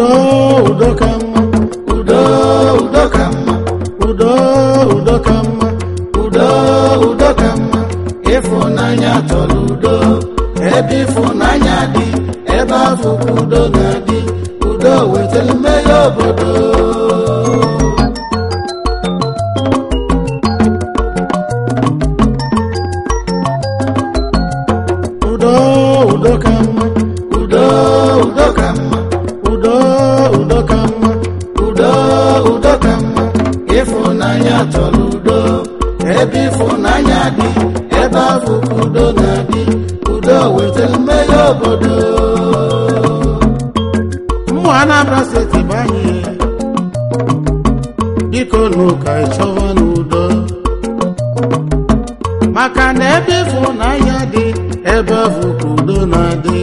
udo udo ka mma udo udo ka mma udo udo ka mma udo udo ka mma ịfụnanya chọrọ udo ebe ịfụnanya dị ebe afọ ka udo na-adị udo wetara mmeri obodo udo udo ka mma udo udo ka mma udo udo ka mma udo udo ka mma ịfụnanya chọrọ udo ebe ịfụnanya dị ebe afọ ka udo na-adị udo wetara mmeri obodo mmụ anambra steeti bụ anyị biko n'ụka ịchọwa n'udo maka na ebe ịfụnanya dị ebe ahụ ka udo na-adị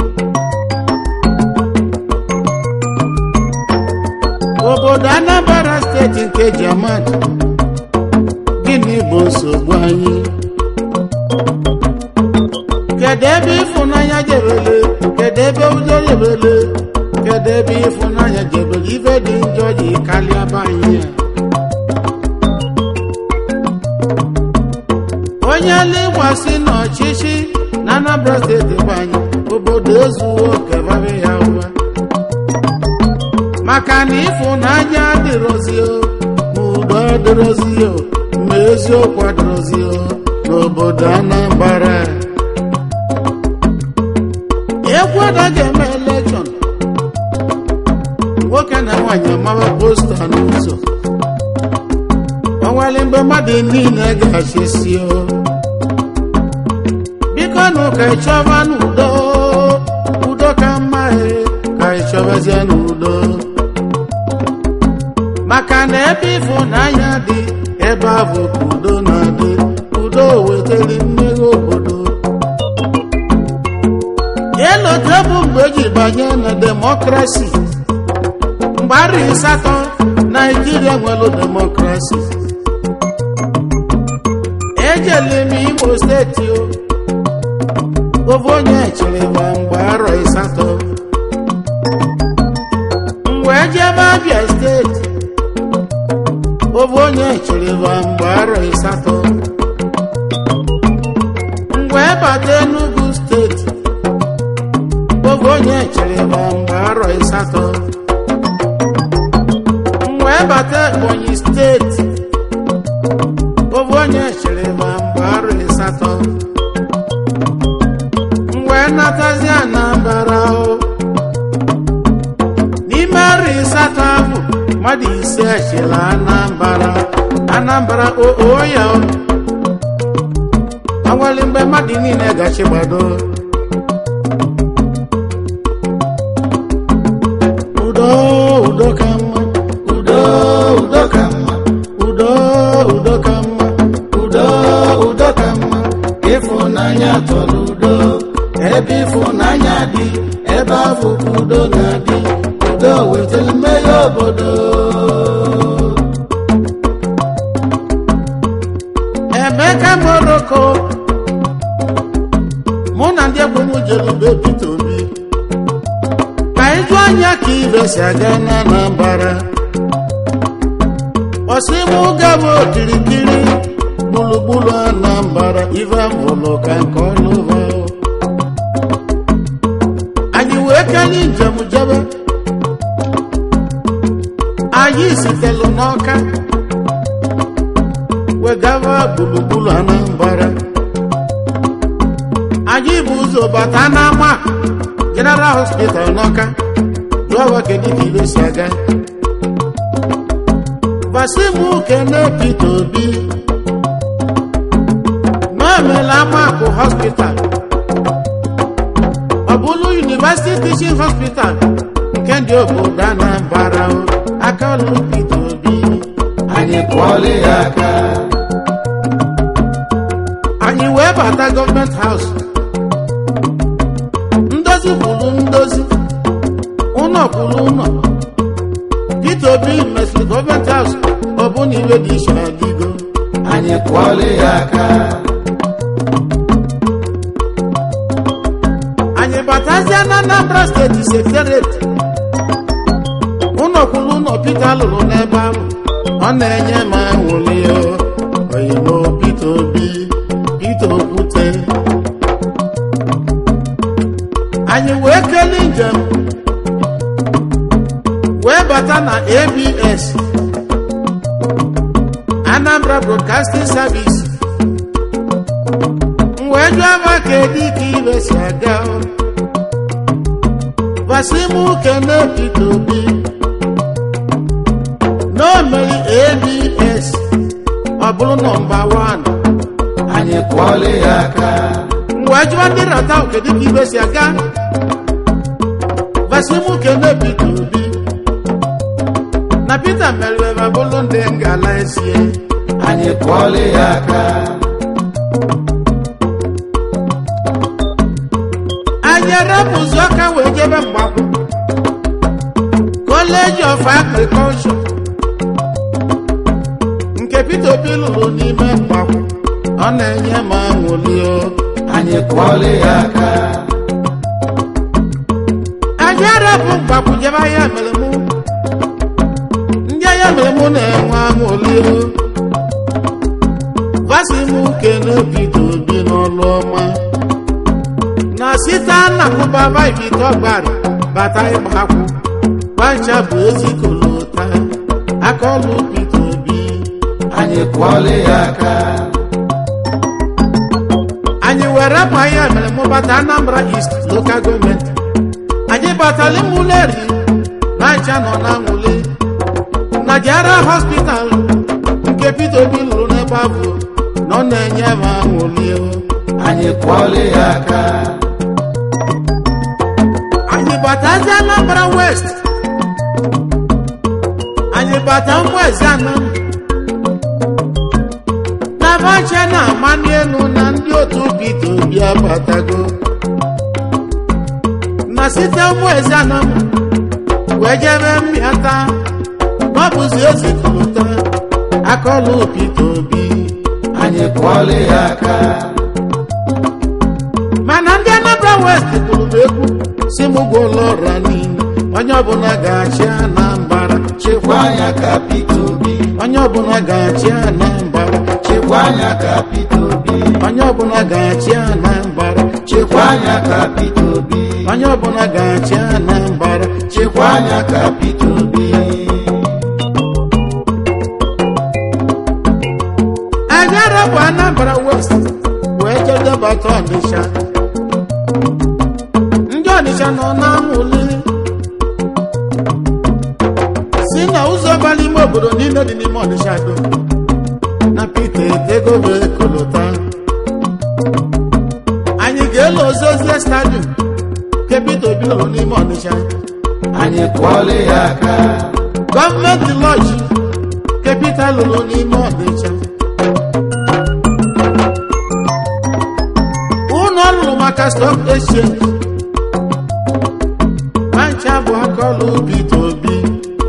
obodo anambra steeti nke jamat gịnị bụ nsogbu anyị kedu ebe ịfụnanya jebele kedu ebe udo jebele kedu ebe ịfụnanya jebele ife dị njọ ji karịa be anyị a onye legbasị n'ọchịchị na anambra steeti bụ anyị obodo ezuwo kebara ya ụwa maka na ịfụnanya adịrọzio ma udo adịrọzio ma eziokwu adịrọzio n'obodo anambra egwu anaghị eme elekshọn nwoke na nwaanyị amawa posta n'ụzọ ọnwale mgbe mmadụ niile ga-achịsio biko nụ ka ịchọba n'udo udo ka mma he ka ịchọbazie n'udo maka na ebe ịfụnanya dị ebe ahụ ka udo na-adị udo wetara mmeri obodo elote bụ mgbe eji banye na demokrasi mgbe arị asatọ naijiria nwere demokrasi ejele m imo steeti o ofu onye chịrị ma mgbe arọ asatọ mgbe ejebe abịa steeti ofu onye chịrị ma mgbe arọ asatọ mgbe bata enugu steeti oge onye chere ma mgbe arọ asatọ mgbe bata ebonyi steeti oge onye chere ma mgbe arọ asatọ mgbe natazi anambara o n'ime arọ asatọ ahụ mmadụ ise echela anambara anambara oo ya o awali mgbe mmadụ niile gachi gbado udo udo ka mma udo udo ka mma udo udo ka mma udo udo ka mma ịfụnanya chọrọ udo ebe ịfụnanya dị ebe afọ ka udo na-adị udo wetara mmeri obodo emeka moroko mụ na ndị egwu m jere ube Peter Obi ka ịjụ anya ka ibe si aga na Anambra ọsịmụ gaba okirikiri gburugburu Anambra ife mụrụ ka nke ọlụva anyị wee kenye njem jebe anyị sitelu n'ọka wegava gburugburu Anambra anyị bụ ụzọ bata n'ama General Hospital n'ọka jụọwa kedu ka ibe si aga gbasimu kene Peter Obi mamela amakụ hospital ọ bụrụ University Teaching Hospital nke ndị obodo Anambra o, aka ọlụ Peter Obi anyị kwọọla ya aka anyị wee bata gọọmenti haus ndozi kwuru ndozi ụlọ kwuru ụlọ Peter Obi mesịrị gọọmenti haus ọ bụ na iwe dị iche adịgo anyị kwọọla ya aka anyị batazie na Anambra steeti sekretariat ụlọ Pita lụrụ n'ebe ahụ ọ na-enye m anwụli oyimo Pita Obi Pita Okwute anyị wee kelee njem wee bata na ABS Anambra Broadcasting Service m wee jụọ ma kedu ka ibe si aga gwasị m kene Pita Obi n'omeri ABS ọ bụrụ nọmba 1 anyị kwọọla ya aka mgbe jụọ ndị rata kedu ka ibe si aga gwasị m kene Pita Obi na Pita meriri ma bụrụ ndị ngala esie anyị kwọọla ya aka anyị arapụzi ọka wee jebe mgbakwu College of Agriculture nke Pita Obi lụrụ n'ime mgbakwu ọ na-enye m anwụli o anyị kwọọla ya aka anyị arapụ mgbakwu jebe ahịa mere mụ ndị ahịa mere mụ na-enwe anwụli o gwasị m kene Pita Obi n'ọlụ ọma na site nnakụbaba ibite ọgbara bata ịgbakwụ gbancha bụ ezikolota akọlụ Pita Obi anyị kwọọla ya aka anyị were bụ ahịa mere mụ bata Anambra East Local Government anyị batala Imuleri gbancha nọ na nwule na Jara Hospital nke Pita Obi lụrụ n'ebe ahụ na ọ na-enye m anwụli o anyị kwọọla ya aka anyị batazi Anambra West anyị bata Mgbeze Anam na bacha na amani elu na ndị otu Pita Obi abatago na site Mgbeze Anam wee jebe mmịata ọ bụzi ezikọta akọlụ Pita Obi anyị kwọọla ya aka mana ndị Anambra West kwuru m ekwu si m gwụla ọra niile onye ọbụla ga-achị Anambra chekwa anya ka Pita Obi onye ọbụla ga-achị Anambra chekwa anya ka Pita Obi onye ọbụla ga-achị Anambra chekwa anya ka Pita Obi onye ọbụla ga-achị Anambra chekwa anya ka Pita Obi anyị arapụ Anambra West wee jedebata Ọnịsha ndị Ọnịsha nọ na nwule si na ụzọ bara ime obodo niile dị n'ime Ọnịsha do na Pita etego wee kolota anyị ga-elo ozozie stadium nke Pita Obi lụrụ n'ime Ọnịsha anyị kwọọla ya aka gọọmenti lọji nke Pita lụrụ n'ime Ọnịsha ụlọ ọrụ maka stock exchange mancha bụ akọlụ Pita Obi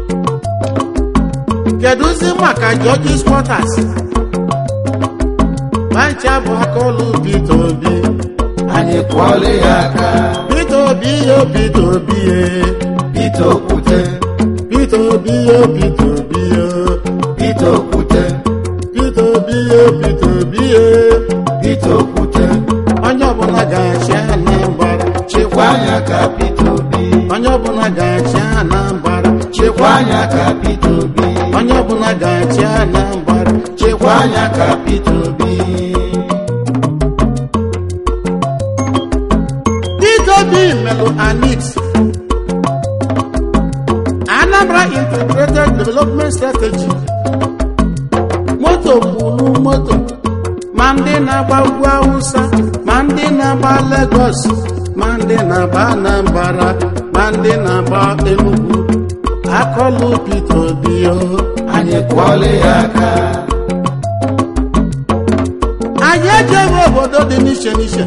kedụzi maka George's Quarters mancha bụ akọlụ Pita Obi anyị kwọọla ya aka Pita Obi yo Pita Obi ye Pita Okwute Pita Obi yo Pita Obi yo Pita Okwute Pita Obi yo Pita Obi ye Pita Okwute onye ọbụla ga-achị Anambra chekwa anya ka Pita Obi onye ọbụla ga-achị Anambra chekwa anya ka Pita Obi onye ọbụla ga-achị Anambra chekwa anya ka Pita Obi Pita Obi melụ anix Anambra Integrated Development Strategy moto kwuru moto ma ndị na-agba ugwu Awụsa ma ndị na-agba Lagos ma ndị na-agba Anambra ma ndị na-agba Enugu akọlụ Pita Obi o anyị kwọọla ya aka anyị ejebe obodo dị n'iche n'iche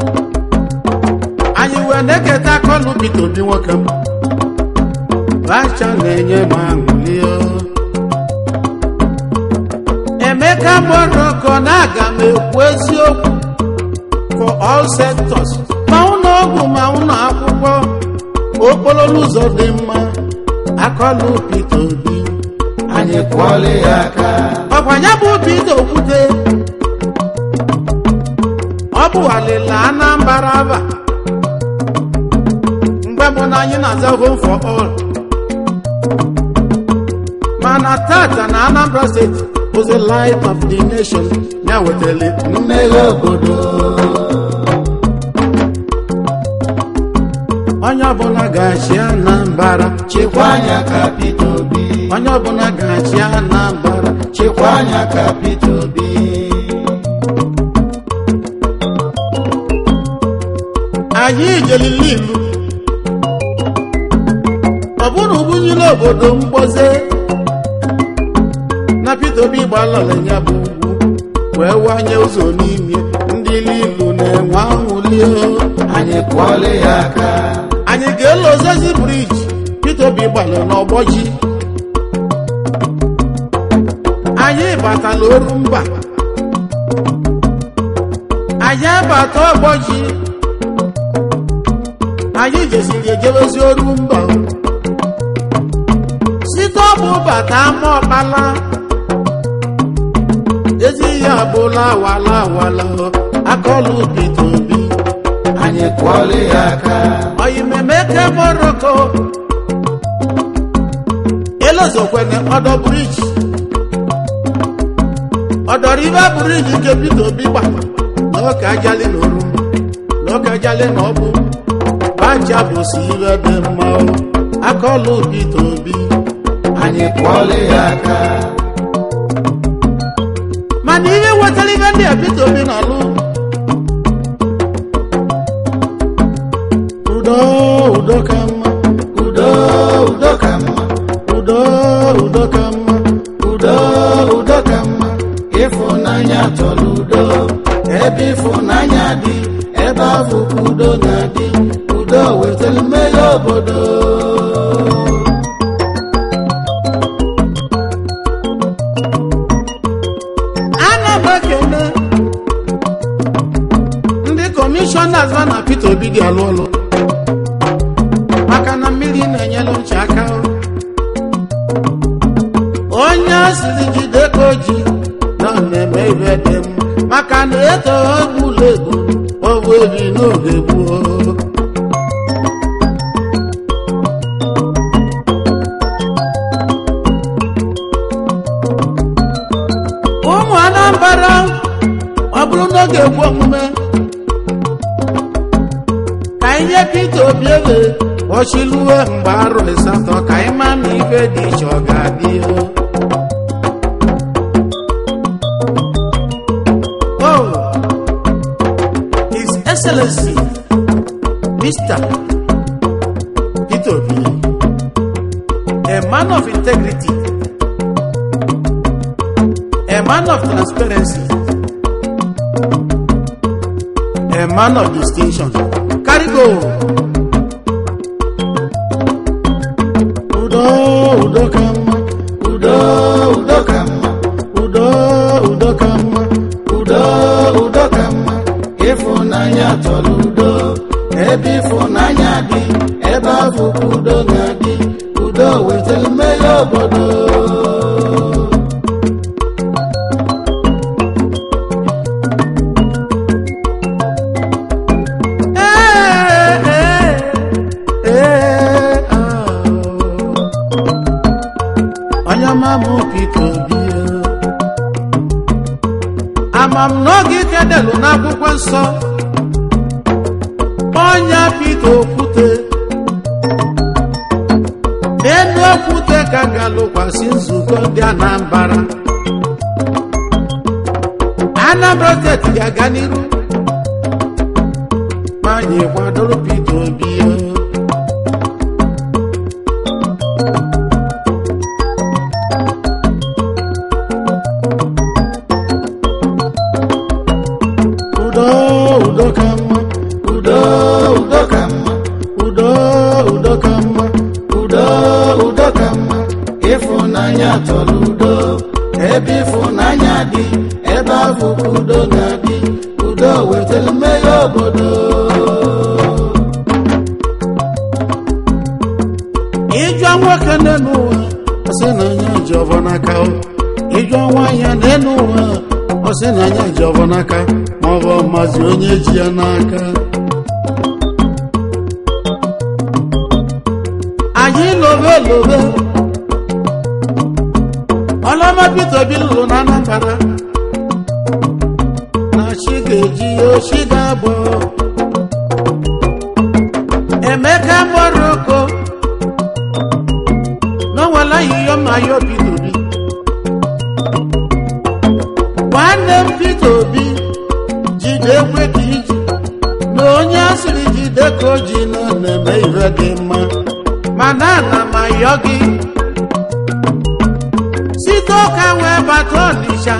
anyị wee na-eketa akọlụ Pita Obi nwoke m bacha na-enye m aṅụli o emeka moroko na aga m ekwu eziokwu for all sectors ma ụlọ ọgwụ ma ụlọ akwụkwọ okporo ụzọ dị mma akọlụ Peter Obi anyị kwọọla ya aka ọkwa ya bụ Peter Okwute ọ bụ alịla Anambra aba mgbe mbụ na anyị na-aza home for all mana tata na Anambra steeti was the light of the nation ya wetara mmeghe obodo onye ọbụla ga-achị Anambra chekwa anya ka Peter Obi onye ọbụla ga-achị Anambra chekwa anya ka Peter Obi anyị jelili ilu ọ bụrụ ugbunile obodo mgboze na Peter Obi gbalala ya bụ ugwu wee wanye ụzọ n'ime ndị ilu na-enwe anwụli anyị kwọọla ya aka anyị ga-ele Ozezi briji Peter Obi gbalụ n'ọgbọ ji anyị batala oru mba anyị abata ọgbọ ji anyị jesiri ejebezi oru mba site ọbụ bata ama ọkpala ezi ihe abụla awala awala akọlụ Peter Obi anyị kwọọla ya aka oyimemeke moroko elozokwene ọdọ briji ọdọrọ ibe briji nke Peter Obi gba n'oke ajali na oru n'oke ajali na ọbụ bacha bụsi ibe dị mma o. akọlụ Peter Obi anyị kwọọla ya aka mana ihe wetara ibe ndị a Peter Obi na-alụ udo udo ka mma udo udo ka mma udo udo ka mma udo udo ka mma ịfụnanya chọrọ udo ebe ịfụnanya dị ebe ahụ ka udo na-adị udo wetara mmeghe obodo ana m ekele ndị kọmishọnas na Peter Obi dị alụ ọlụ maka na mmiri na-enyere uche aka onye asịrị jide ka o ji na ọ na-eme ihe dị mma maka na eto egbula egbu owe eri n'oge gboo ụmụ Anambra ọ bụrụ n'oge egwu omume ka anyị nye Peter Obi ebe ọchịluwe mgbe arọ asatọ ka anyị ma na ife dị iche ọ ga-adị o. Oh, His Excellency Mr. Peter Obi, a man of integrity, a man of transparency, a man of distinction. Carry go. Udo, udo ka mma, udo udo ka mma udo, udo ka mma. udo udo ka mma ịfụnanya chọrọ udo ebe ịfụnanya dị ebe ahụ ka udo na-adị udo wetara mmeghe obodo Ee, ee, ee, ah. Onye ọma m Peter Obi o. ama m n'oge ike delu n'akwụkwọ nsọ onye Peter Okwute n'elu okwute ka ga-alụkwasị nzukọ ndị Anambra Anambra steeti ga-aga n'iru ma anyị kwadoro Peter Obi o. udo udo ka mma udo udo ka mma udo udo ka mma udo udo ka mma ịfụnanya chọrọ udo ebe ịfụnanya dị ebe ahụ ka udo na-adị udo wetara mmeghe obodo ịjụ nwoke n'elu ụwa ọ sị na anya ji ọbọ n'aka o. ịjụ nwaanyị n'elu ụwa ọ sị na anya ji ọbọ n'aka ma ọ bụ mazi onye ji ya n'aka anyị lobe lobe ọlọma Peter Obi lụrụ na Anambra na chi ga-eji ya ochi ga-abụ Emeka Moroko n'onwere ahịhịa ma ya Peter Obi nwanne m Peter Obi jide ekwe ka iji na onye asịrị jide ka o ji nọ na-eme ihe dị mma mana ana m ayọ gị site ụka wee bata Ọnịsha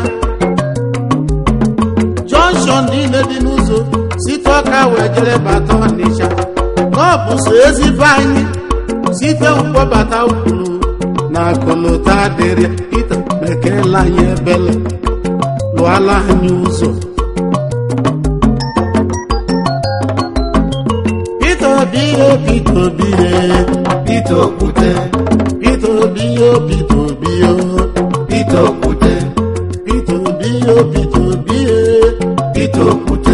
jọnshọn niile dị n'ụzọ site ọka wee jere bata Ọnịsha na ọ bụ so ezigbo anyị site mkpọbata ukwuru na akụlụta dịrị Pita mekela anyị ebele lụọla anyị ụzọ Pita Obi o Pita Obi e Peter Okwute Pita Obi o Pita Obi o Peter Okwute Pita Obi o Pita Obi e Peter Okwute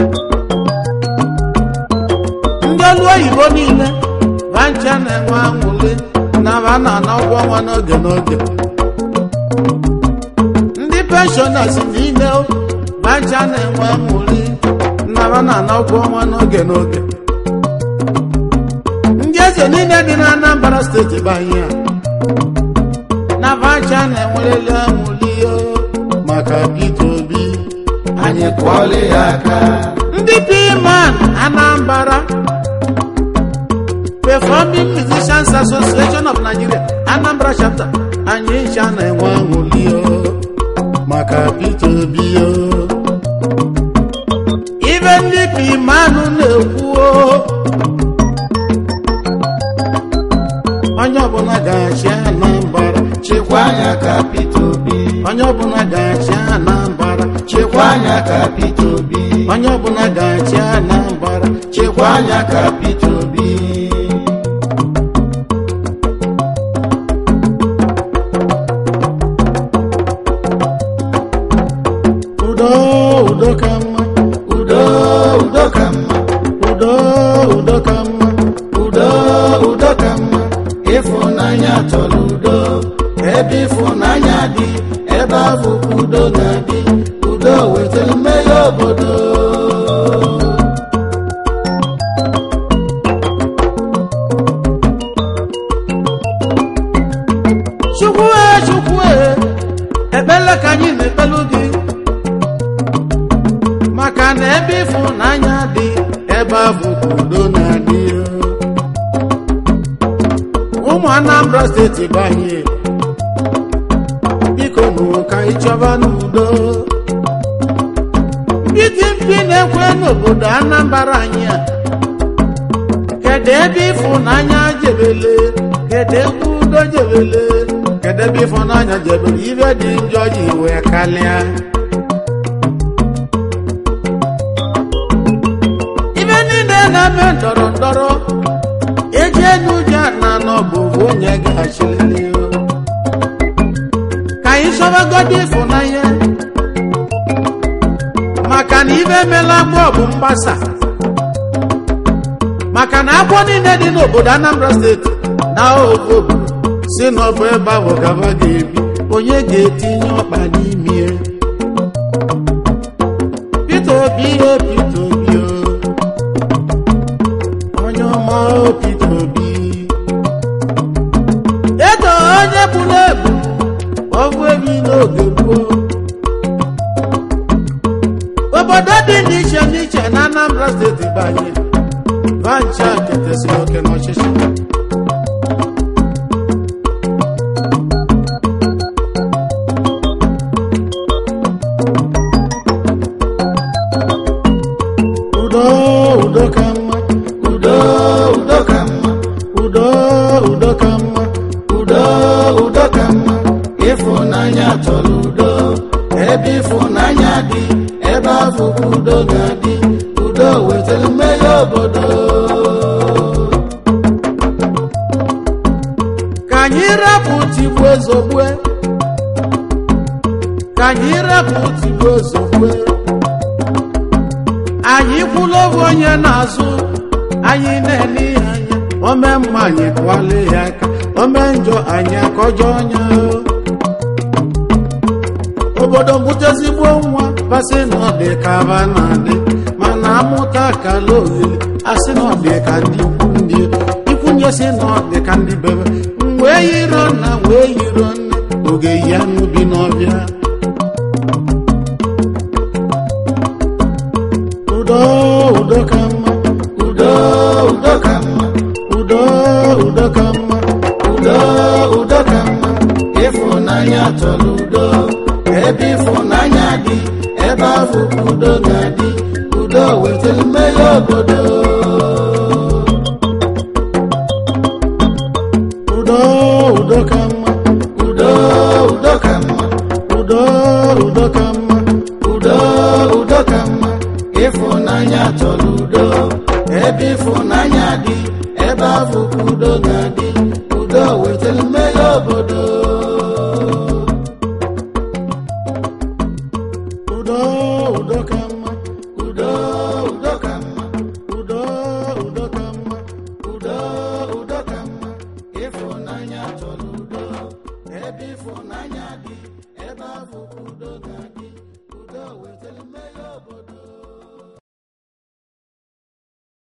ndị ọrụ oyibo niile ba ncha na-enwe anwụle na ba na-ana ụgwọ ọnwa n'oge n'oge ndị penshọnas niile ba ncha na-enwe anwụle na ba na-ana ụgwọ ọnwa n'oge n'oge ndị eze niile dị na Anambra steeti banye na ba ncha na-enwerele anwụli maka Peter Obi anyị kụọla ya aka ndị P-Man Anambra Performing Musicians Association of Nigeria Anambra chapter anyị ncha na-enwe aṅụli o maka Peter Obi o ibe ndị P-Man na-ekwu o onye ọbụla ga-achị Anambra chekwa anya ka Peter Obi onye ọbụla ga-achị Anambra chekwa anya ka Peter Obi onye ọbụla ga-achị Anambra chekwa anya ka Peter Obi udo udo ka mma udo udo ka mma udo udo ka mma udo udo ka mma ịfụnanya chọrọ udo ebe ịfụnanya dị ebe ahụ ka udo ga-adị udo wetara mmeri obodo chukwu e chukwu e ekpele ka anyị na-ekpelu gị maka na ebe ịfụnanya dị ebe ahụ ka udo na-adị ụmụ Anambra steeti banye biko nụ ka anyị chọba n'udo ndị mkpi na-ekwe n'obodo Anambra anyị a kedu ebe ịfụnanya jebele kedu ebe udo jebele kedu ebe ịfụnanya jebele ibe dị njọ ji wee kalịa ibe niile na-eme ndọrọ ndọrọ eji enu ụjọ na n'ọbụ onye ga-achịlị ka anyị chọbagodo ịfụnanya maka na ibe emela agbọ bụ mgbasa maka na agbọ niile dị n'obodo Anambra steeti na ofu obodo si n'ọbụ ebe ahụ gaba ga-ebi onye ga-etinye ọkpa n'ime ya? Peter Obi o Peter Obi o onye ọma o Peter Obi eto onye gburu egbu ọgwụ ebi n'oge gboo obodo dị n'iche n'iche na Anambra steeti banye vancha ketesiri oke n'ọchịchị udo udo ka mma udo udo ka mma udo udo ka mma udo udo ka mma ịfụnanya chọrọ udo ebe ịfụnanya dị ebe ahụ ka udo ga-adị udo wetara mmeri obodo tigbuo zogbue ka anyị rapụ tigbuo zogbue anyị kwụla oge onye na-azụ anyị na-ele ya anya ome mma anyị kwale ya aka ome njọ anyị akọjọ ọnya obodo mbutezigbo nwa basị na ọ dị ka aba na-adị mana amụta kala olili asị na ọ dị ka ndị ikwu ndị ikwunye sị na ọ dị ka ndị bebe wee yiro nna wee yiro nne oge ya n'ubi n'ọbịa udo udo ka mma udo udo ka mma udo udo ka mma udo udo ka mma ịfụnanya chọrọ udo ebe ịfụnanya dị ebe ahụ ka udo ga-adị udo wetara mmeri obodo udo udo ka mma udo udo ka mma udo udo ka mma udo udo ka mma ịfụnanya chọrọ udo ebe ịfụnanya dị ebe ahụ ka udo ga-adị udo wetara mmeri obodo